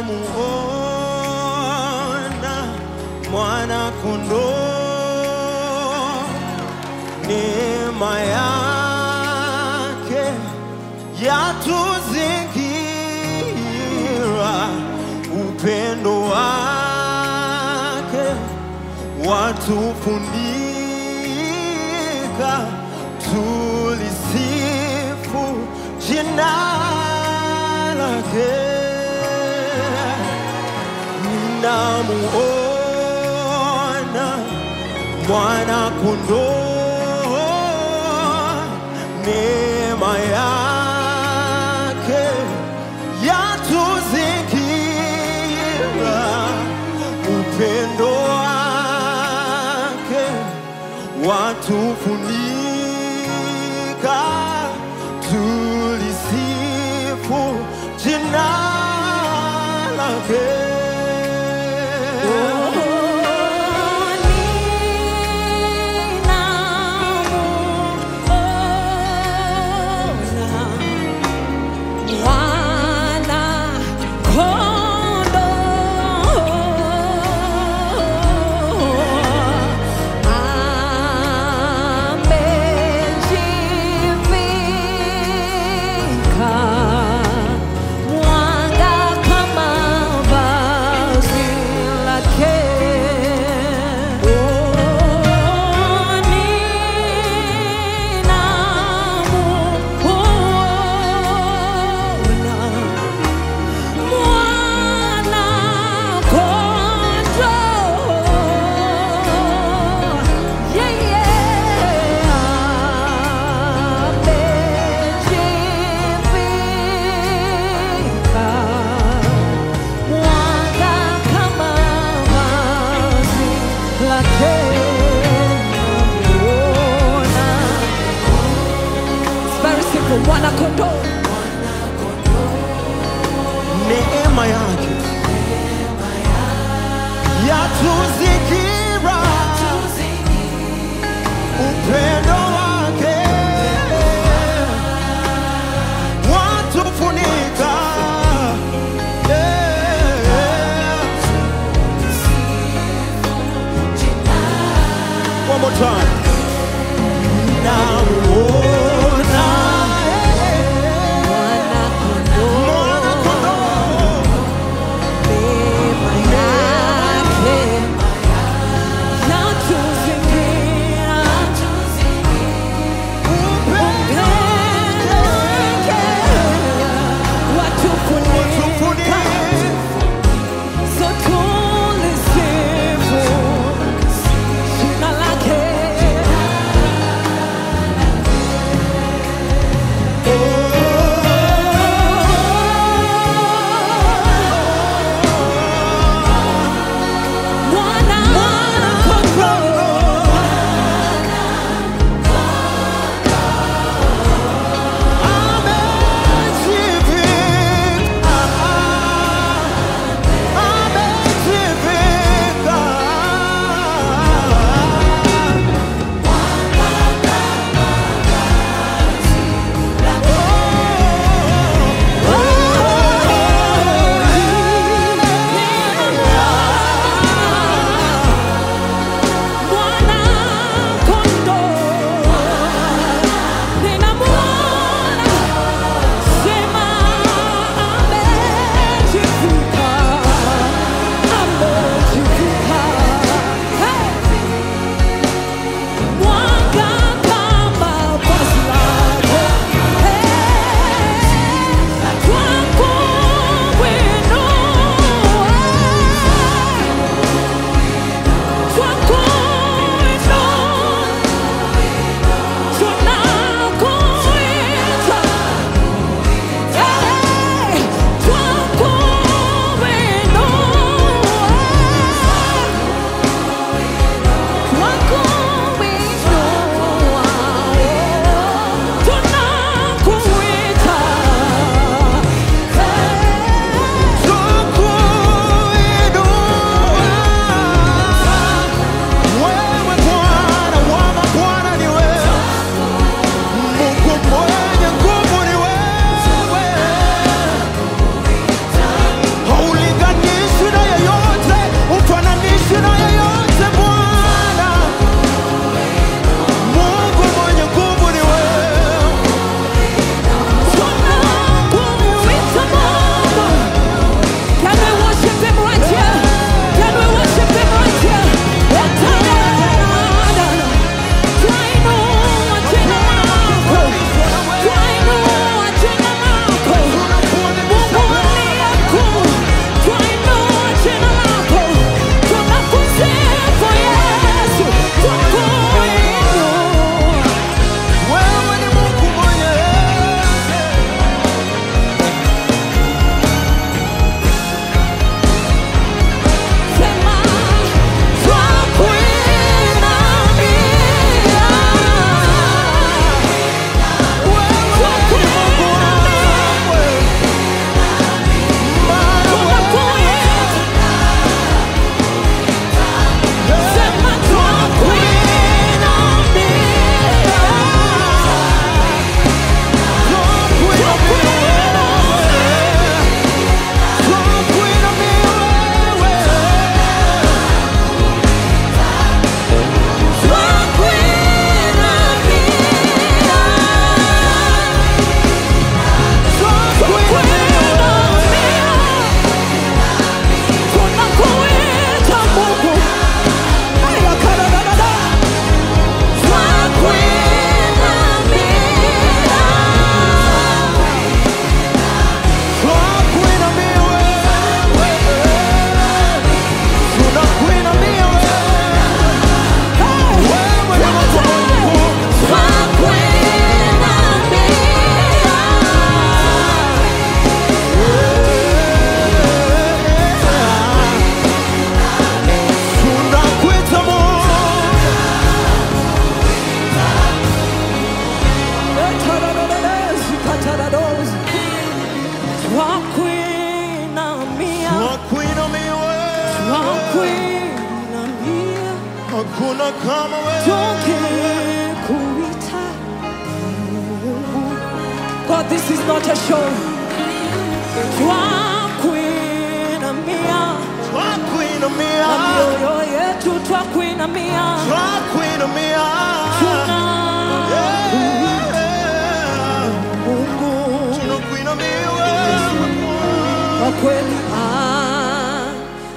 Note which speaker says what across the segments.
Speaker 1: ninamuona mwana kondoo, neema yake yatuzingira, upendo wake watufunika, tulisifu jina lake. Ninamuona mwana kondoo, neema yake yatuzingira, upendo wake watufunika, tulisifu jina lake.
Speaker 2: Mwanga kama vazi lake. Mwanga kama vazi lake namuona. It's very simple. Mwana kondoo
Speaker 1: neema yake yatuzingira, upendo wake watufunika. Yeah. One more time. Namuona,
Speaker 2: mwana kondoo
Speaker 1: mwana kondoo
Speaker 2: neema yake yatuzingira
Speaker 1: kama wewe.
Speaker 2: tukikuita God, this is not a show. Twakuinamia
Speaker 1: Twakuinamia,
Speaker 2: na mioyo yetu twakuinamia,
Speaker 1: twakuinamia.
Speaker 2: tunakuita
Speaker 1: Yeah.
Speaker 2: Mungu
Speaker 1: Tunakuinamia wewe.
Speaker 2: kwa kweli ah,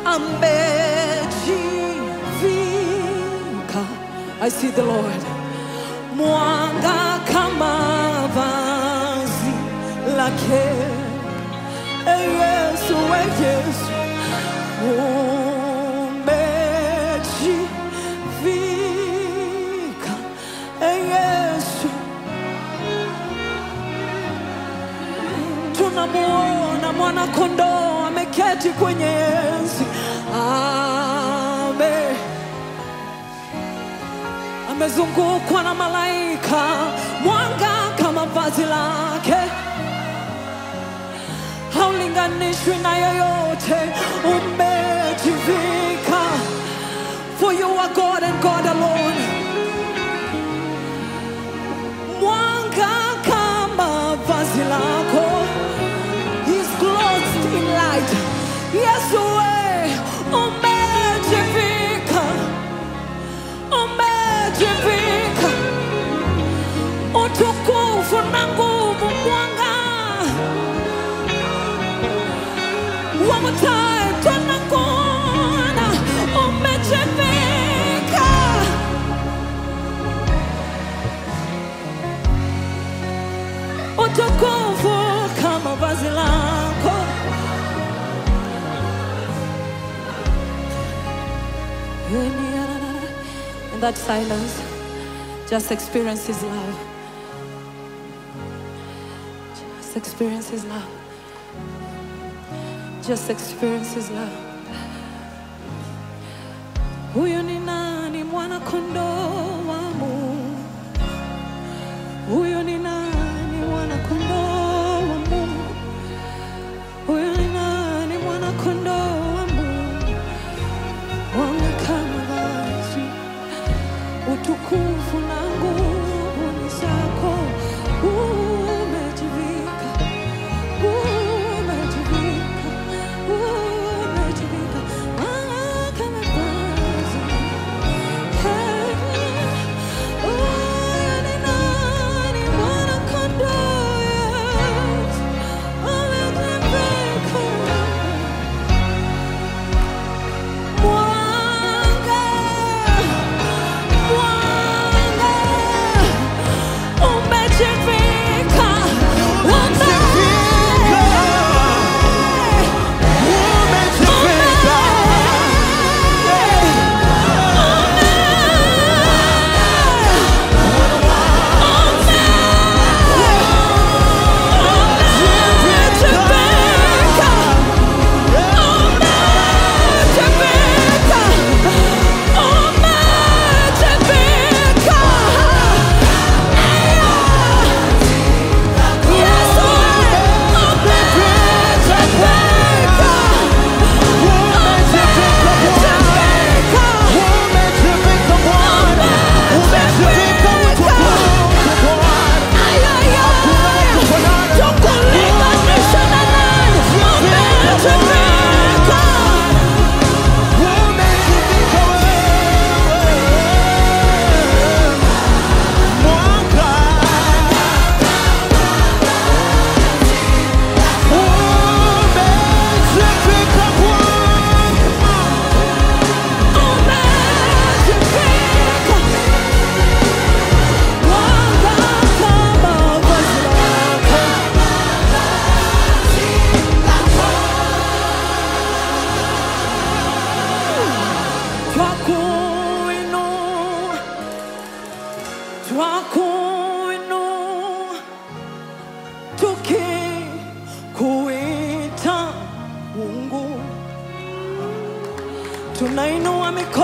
Speaker 2: amejivika. I see the Lord mwanga kama vazi lake. Eh, Yesu, eh, Yesu umejivika. Eh, Yesu tunamuona mwana kondoo ameketi kwenye enzi ame amezungukwa na malaika mwanga kama vazi lake haulinganishwi na yoyote umejivika for you are God and God alone mwanga kama vazi lako He's clothed in light Yesu we umejivika umejivika utukufu na nguvu mwanga One more time tunakuona umejivika utukufu kama vazi lako in that silence just experience his love just experience his love just experience his love huyu ni nani mwana kondoo wa Mungu huyu ni nani mwana kondoo wa Mungu huyu ni nani mwana kondoo wa Mungu mwanga kama vazi utukufu na nguvu ni zako umejivika umejivika umejivika mwanga kama vazi Hey, huyu ni nani mwana kondoo Yesu umejivika mwanga mwanga umejivika
Speaker 1: Umejivika. Umejivika Bwana. Umejivika utukufu Bwana. Umejivika wewe. Mwanga. Umejivika Bwana.
Speaker 2: Twakuinua, twakuinua, tukikuita Mungu, tunainua mikono